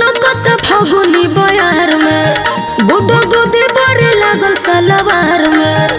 सनकत फगुनी बयार में गुदो गुदी बड़े लागल सलवार में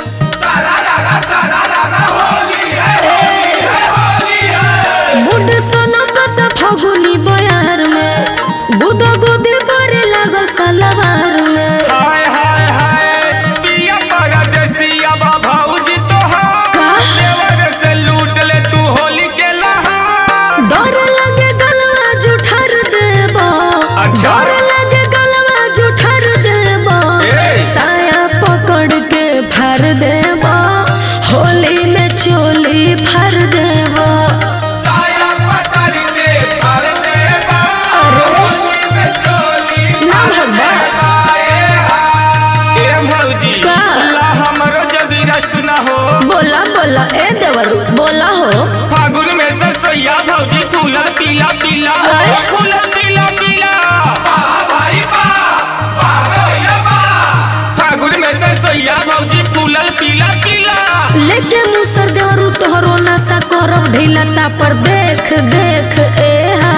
बुढ़ सनकत फगुनी बयार में गुदो गुदी बड़े लागल सलवार में हाय हाय हाय पिया परदेसिया बा भौजी तोहार का? देवर से लूट ले तू होली के लहार डर लगे गलवा जुठर देबो अच्छा। डर लगे गलवा जुठर देबो ए। साया पकड़ के फाड़ देबो होली में चोली फाड़ देबो साया पकड़ के भर दे बा अरे। होली में चोली ना भगवा ए भौजी का? ला हमरो जदीरा सुना हो बोला बोला ए देवरू बोला हो फागुन में सरसोईया भौजी फूला पीला पीला हो अरे। फूला पीला पीला भाई बा फागुन में सरसोईया भौजी फूलल पीला पीला लेके मुसर देवरू तोहरो नशा करब ढीला पर देख देख ए हा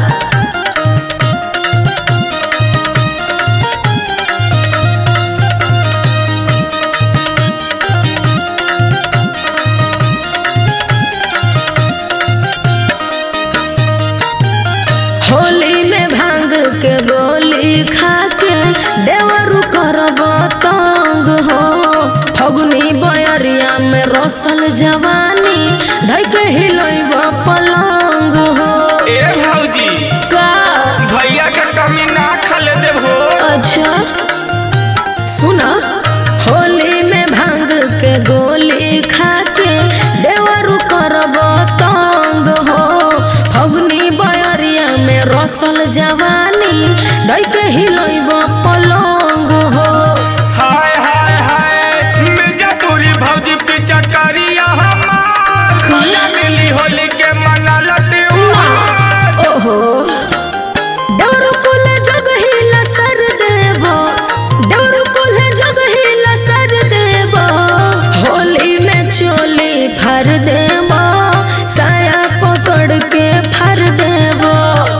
होली में भांग के गोली खा के देवरू करब तंग हो फगुनी बयरिया में रसल जवानी धइ के हिलैब पलंग हो ए भौजी का भैया के कमी ना खले देबो अच्छा सुना होली में भांग के गोली खा के देवरू करब तंग हो फगुनी बयरिया में रसल जवानी धइ के हिलैब पलंग हो हाय हाय हाय मिर्जापुरी भौजी पीछा करिया हमार खोला मिली होली के मनाला त्योहार ओहो डोरू कुल जग हिला सर देबो डोरू कुल जग हिला सर देबो होली में चोली फर देबो साया पकड़ के फर देबो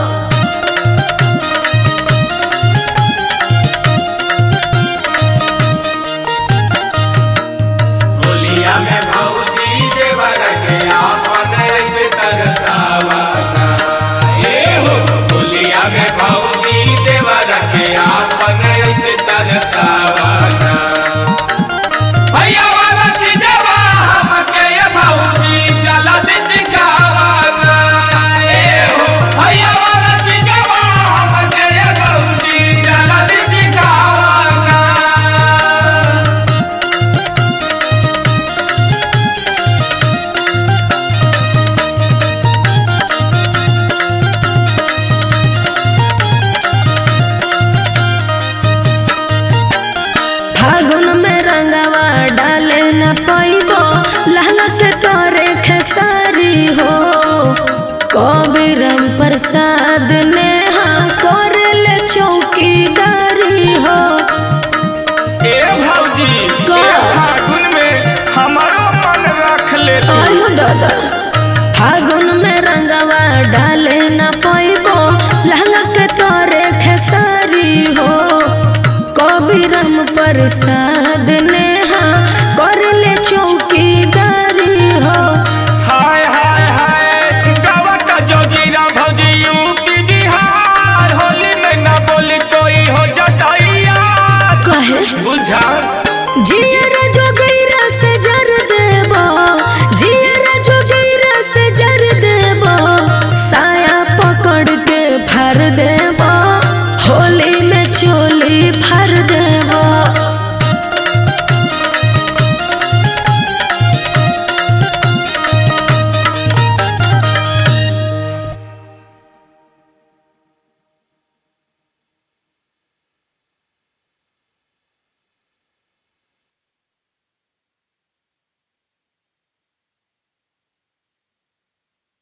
होलिया में भौजी देवर के आपन ऐसे तरसावना ए हो होलिया में भौजी देवर के आपन ऐसे तरसावना भैया वाला चीजवा हमके ये भौजी जला दे चिकावना ए हो भैया वाला चीजवा हमके ये भौजी जला दे चिकावना फागुन में रंगवा डाले न पैबो लहना के तोरे खेसारी हो कबीरम प्रसाद ने हाँ करे ले चौकीदारी हो ए भौजी का? ए फागुन में हमारो मन रख ले तू आयो दादा फागुन में रंगवा डाले न पैबो लहंगा के तोरे खेसारी हो कबीरम प्रसाद ने हाँ कर ले चौकीदारी हो हाय हाय हाय गावा का जोजीरा भौजी यूपी बिहार होली में ना बोली कोई हो जाता यार कहे बुझा जिया जो